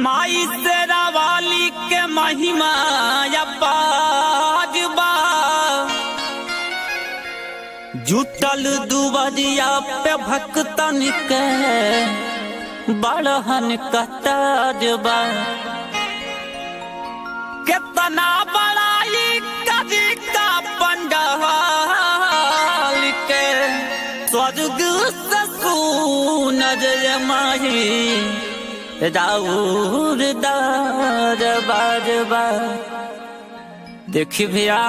माई तेरा वाली के महिमा अपार बा जुटल दुबरिया पे भक्तन के बड़हन कतार बा कितना बड़ाई कदी का पंडाल के स्वर्ग से सुनर माही राउर दार बार बार देखी भैया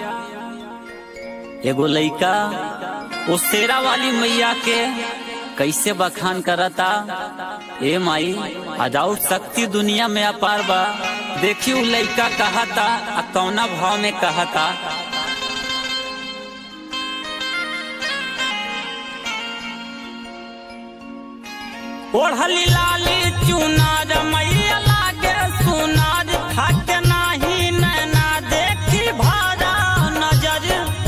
एगो लइका वो शेरा वाली मैया के कैसे बखान करता ए माई अजाऊ शक्ति दुनिया में अपार बा देखी उ लइका कहता आ कौना भाव में कहता ओढ़ली लाली चुनार मैया लागे सुनार थक नाही नैना देखी भारा नजर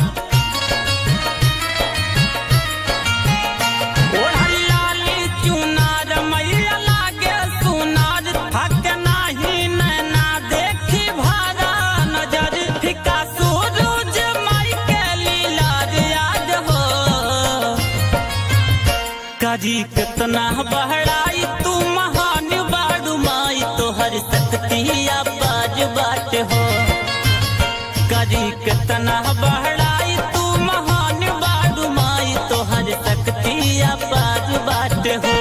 ओढ़ली लाली चुनार मैया लागे सुनार थक नाही नैना देखी भारा नजर फिका सूरज माई के लीला याद हो करी कितना बहराई तू महान बाड़ू माई तोहर शक्तिया बाज बाट हो करी कितना बहराई तू महान बाड़ू माई तोहर शक्तिया बाज बाट हो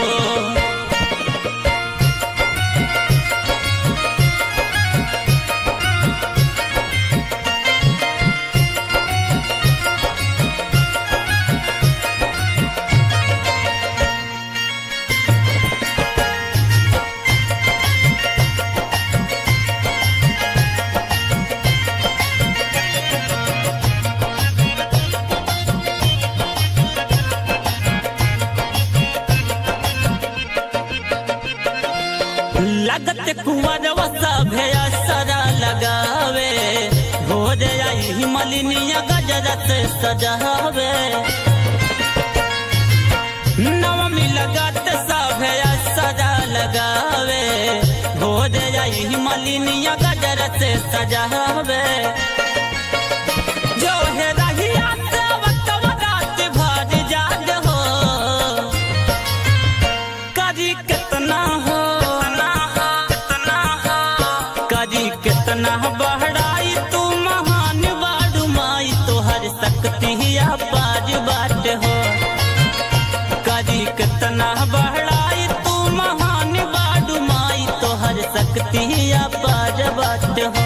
लगत कुंवर सभे सरा लगावे हो जाई मलिनिया गजरत सजावे नवमी लगत सभे सरा लगावे हो जाई मलिनिया गजरत सजावे जो है रहिया से वक्त रात भर जाग हो करी कितना हो करी कितना बहराई तू महान बाडू माई तोहर शक्तिया बाज बाट हो करी कितना बहराई तू महान बाडू माई तोहर शक्तिया बाज बाट हो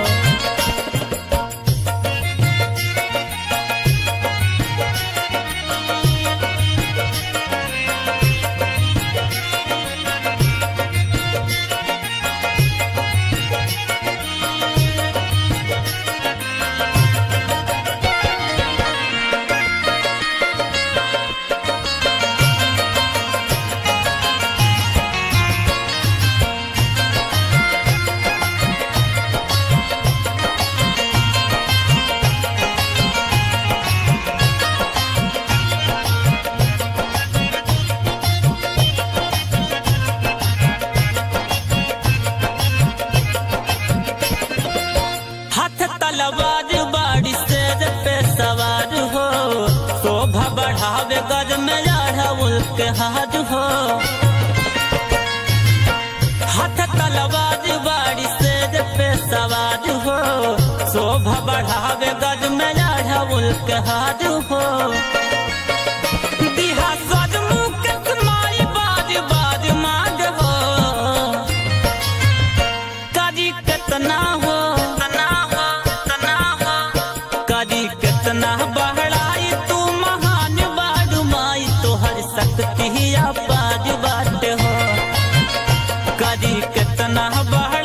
हाथ तलवार बाड़ी शेर पे सवार हो शोभा बढ़ावे गज में चढ़ाउल के हाथ हो हाथ तलवार बाड़ी शेर पे सवार हो शोभा बढ़ावे गज में चढ़ाउल के हाथ हो दिहा सजमुख माई बाज बाज माग हो करी कितना हो करी कितना बहराई तू महान बाडू माई तोहर शक्तिया बाज बाट हो करी कितना बहराई